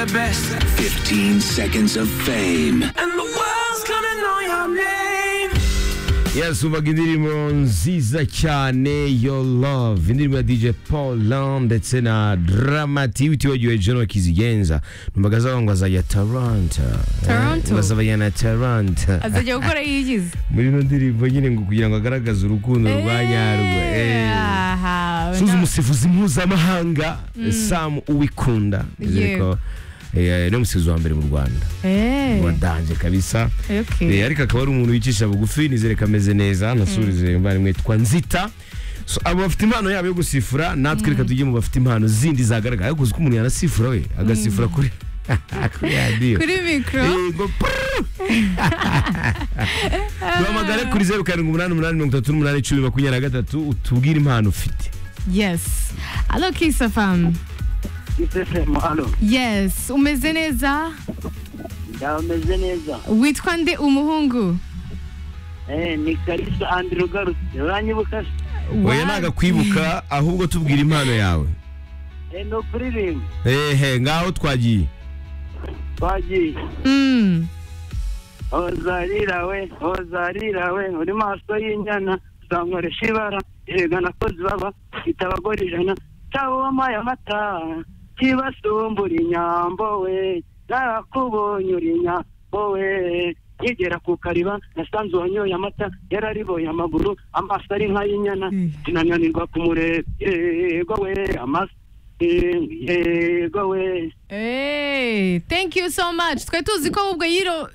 the best. 15 seconds of fame. And the world's gonna know your name. yes ubaga indirimbo nziza cyane yo love indirimbo ya dj paul Lam ndetse na dramati utibagiwe jeno kizigenza numvaga zavuga ngo azajya taranta Toronto. ngo azajya na taranta azajya gukora yigize muri ino ndirimbo nyine ngo kugira ngo agaragaze urukundo rwa nyarwo Eh. aha suza umusifuzi mpuzamahanga sam uwikunda ndizere ko eh, ni umusifuzi wa mbere mu rwanda wadanje kabisa Eh, ariko akaba ari umuntu wicisha bugufi nizere ko ameze neza nasubirize imvano twa nzita So, abo bafite impano yabo yo gusifura natwe reka tujye mu bafite impano zindi zagaragara ariko uzi ko umuntu yanasifura we agasifura kuri kuri radiyo kuri mikoro yego duhamagare kuri zeru karindwi umunani umunani mirongo itatu n'umunani icumi makumyabiri na gatatu utubwire impano ufite yesi alo kisafamu isesemo alo yesi umeze neza ndameze neza witwa nde umuhungu Eh, ni karisa andire ugarutse uranyibuka se oya nagakwibuka ahubwo tubwire impano yawe Eh, ni ukuririmba ehe ngaho twagiye twagiye Mm. hozarira we hozarira we uri maso y'inyana zankoresha ibara erega nakozi baba ifite abagore ijana cyaboma ya mata kibasumbura inyambo we nakubonye uri nyambo we nkigera ku kariba nasanze uwanyoye amata yarariboye amaguru amaso ari nk'ay'inyana sinananirwa kumureba yego we amaso yego we Hey, thank you so much. Twe tuzi ko ubwo yiro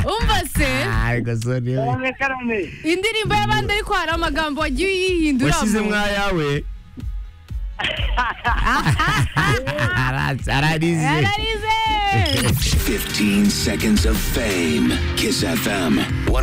Umva se karame karame indirimbo y'abandi ariko hari amagambo wagiye uyihinduramo. washyizemo ayawe ararize Yararize. 15 seconds of fame. Kiss FM 104.9.